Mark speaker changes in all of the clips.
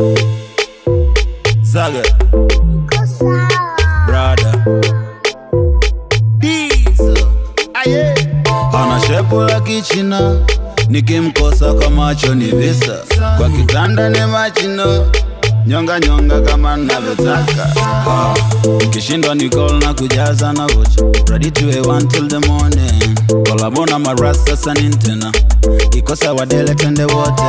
Speaker 1: Zaga Brother Diesel Aye Ana shepu la kichina nikimkosa kwa macho ni visa kwa kitanda ni machino nyonga nyonga kama navyotaka Ah, kishindwa ni call na kujaza na vocha ready to a till the morning kolabona maras sasa ni tena ikosa wadele twende wote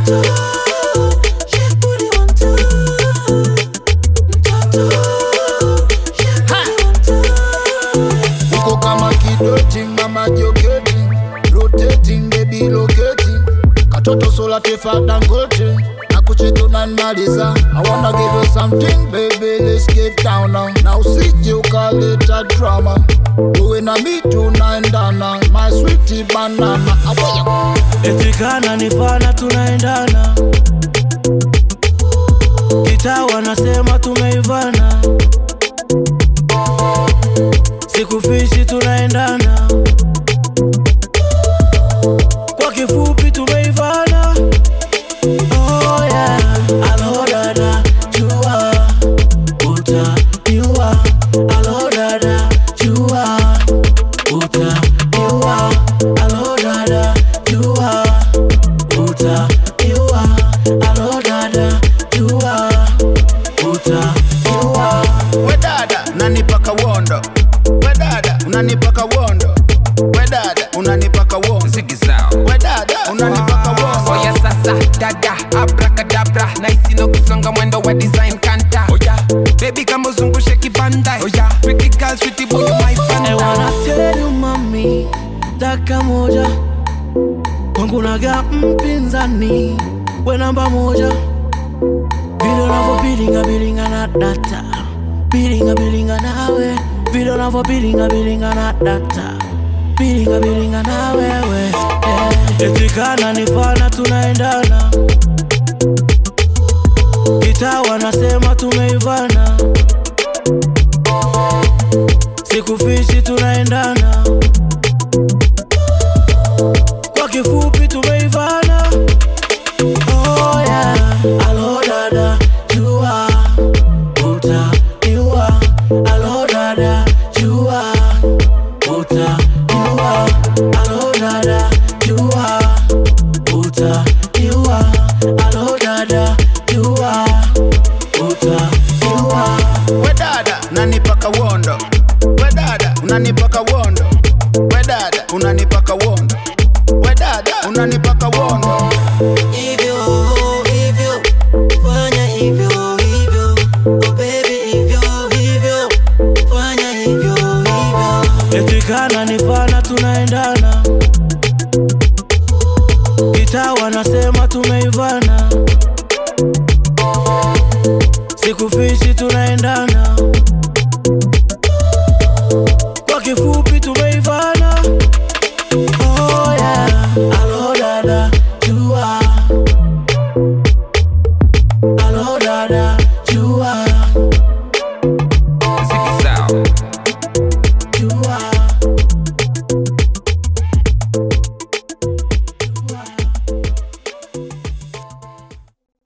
Speaker 2: uko kama kidoti mama joketi rotating baby loketi katoto sola tefa dangote na kucheto na nmaliza i wanna give you something baby let's get down now na usije ukaleta drama uwe na mi tunaendana my sweet banana Awaya.
Speaker 3: etikana nifana tunaendana kitaa wanasema tumeivana sikufishi tunaendana kwa kifupi tumeivana oh yeah. alodada jua utaniua alodada jua utaniua alodada jua utaniua alodada jua utaniua
Speaker 1: wedada unanipaka wondo wedada unanipaka wondo wedada unanipaka wondo wedada unanipaka wondo
Speaker 4: oya sasa dada abrakadabra naisi no kusonga mwendo wa design kanta oya baby kama uzungushe kibanda oya pretty girl sweetie boy you my
Speaker 3: I
Speaker 4: fanta
Speaker 3: wanna tell you mami, daka moja kwangu naga mpinzani, we namba moja, vile unavyobilinga bilinga na data, bilinga bilinga nawe, vile unavyobilinga bilinga na data, bilinga bilinga na wewe, yeah. etikana nifana tunaendana, kitaa wanasema tumeivana sikufishi tunaendana kwa kifupi tumeivana oh yeah. alo dada jua utaniua alo dada jua utaniua alo dada jua utaniua alo dada jua utaniua
Speaker 1: wedada unanipaka wondo wedada unanipaka wondo wedada unanipaka wondo wedada unanipaka wondo
Speaker 5: hivyo hivyo fanya hivyo hivyo oh baby hivyo hivyo fanya hivyo hivyo
Speaker 3: etikana nifana tunaendana kitaa wanasema tumeivana sikufishi tuna